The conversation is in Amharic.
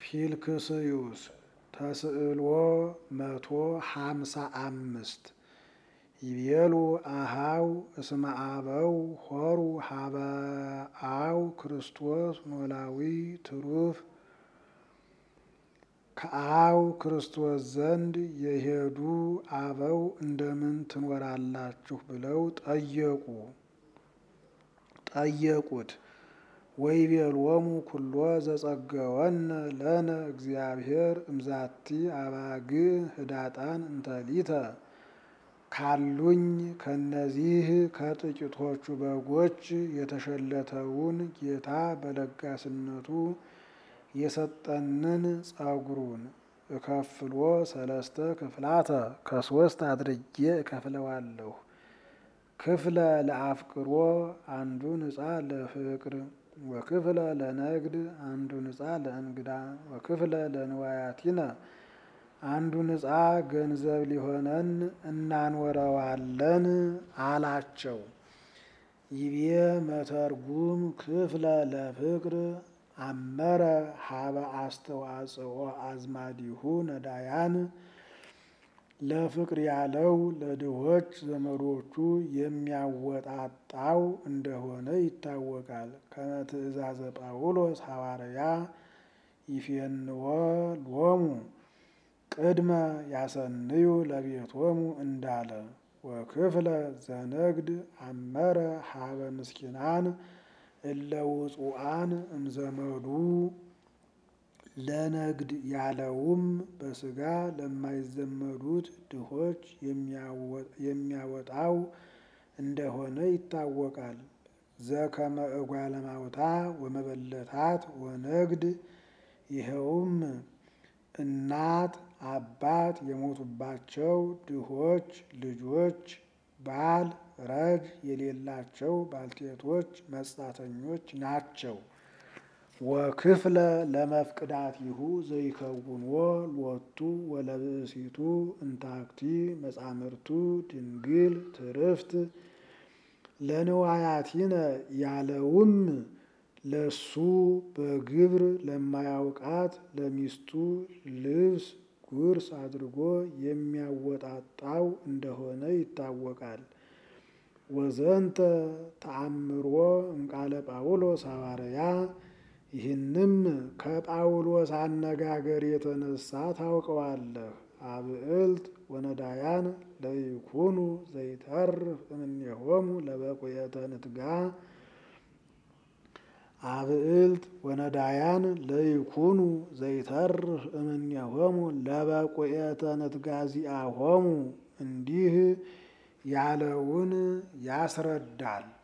ፊልክስዩስ ተስዕሎ መቶ ሀምሳ አምስት ይቤሉ አሃው እስመ አበው ሆሩ ሀበአው ክርስቶስ ኖላዊ ትሩፍ ከአው ክርስቶስ ዘንድ የሄዱ አበው እንደምን ትኖራላችሁ ብለው ጠየቁ ጠየቁት። ወይቤሎሙ ኩሎ ዘጸገወነ ለነ እግዚአብሔር እምዛቲ አባግ ህዳጣን እንተሊተ ካሉኝ ከነዚህ ከጥቂቶቹ በጎች የተሸለተውን ጌታ በለጋስነቱ የሰጠንን ጸጉሩን እከፍሎ ሰለስተ ክፍላተ ከሶስት አድርጌ እከፍለዋለሁ። ክፍለ ለአፍቅሮ አንዱን ዕፃ ለፍቅር ወክፍለ ለነግድ አንዱን ዕፃ ለእንግዳ ወክፍለ ለንዋያቲነ አንዱን ዕፃ ገንዘብ ሊሆነን እናኖረዋለን አላቸው። ይቤ መተርጉም ክፍለ ለፍቅር አመረ ሀበ አስተዋጽኦ አዝማዲሁ ነዳያን ለፍቅር ያለው ለድሆች ዘመዶቹ የሚያወጣጣው እንደሆነ ይታወቃል። ከመ ትእዛዘ ጳውሎስ ሐዋርያ ይፌንዎ ሎሙ ቅድመ ያሰንዩ ለቤቶሙ እንዳለ ወክፍለ ዘነግድ አመረ ሀበ ምስኪናን እለ ውጹአን እምዘመዱ ለነግድ ያለውም በስጋ ለማይዘመዱት ድሆች የሚያወጣው እንደሆነ ይታወቃል። ዘከመ እጓለ ማውታ ወመበለታት ወነግድ ይኸውም እናት አባት የሞቱባቸው ድሆች ልጆች ባል ረድ የሌላቸው ባልቴቶች መጻተኞች ናቸው። ወክፍለ ለመፍቅዳቲሁ ዘይከውንዎ ሎቱ ወለብእሲቱ እንታክቲ መጻምርቱ ድንግል ትርፍት ለንዋያቲነ ያለውም ለሱ በግብር ለማያውቃት ለሚስቱ ልብስ ጉርስ አድርጎ የሚያወጣጣው እንደሆነ ይታወቃል። ወዘንተ ተአምሮ እምቃለ ጳውሎስ ሐዋርያ ይህንም ከጳውሎስ አነጋገር የተነሳ ታውቀዋለህ። አብዕልት ወነዳያን ለይኩኑ ዘይተርፍ እምኔሆሙ ለበቁየተ ንትጋ አብዕልት ወነዳያን ለይኩኑ ዘይተርፍ እምኔሆሙ ለበቁየተ ንትጋ ዚአሆሙ እንዲህ ያለውን ያስረዳል።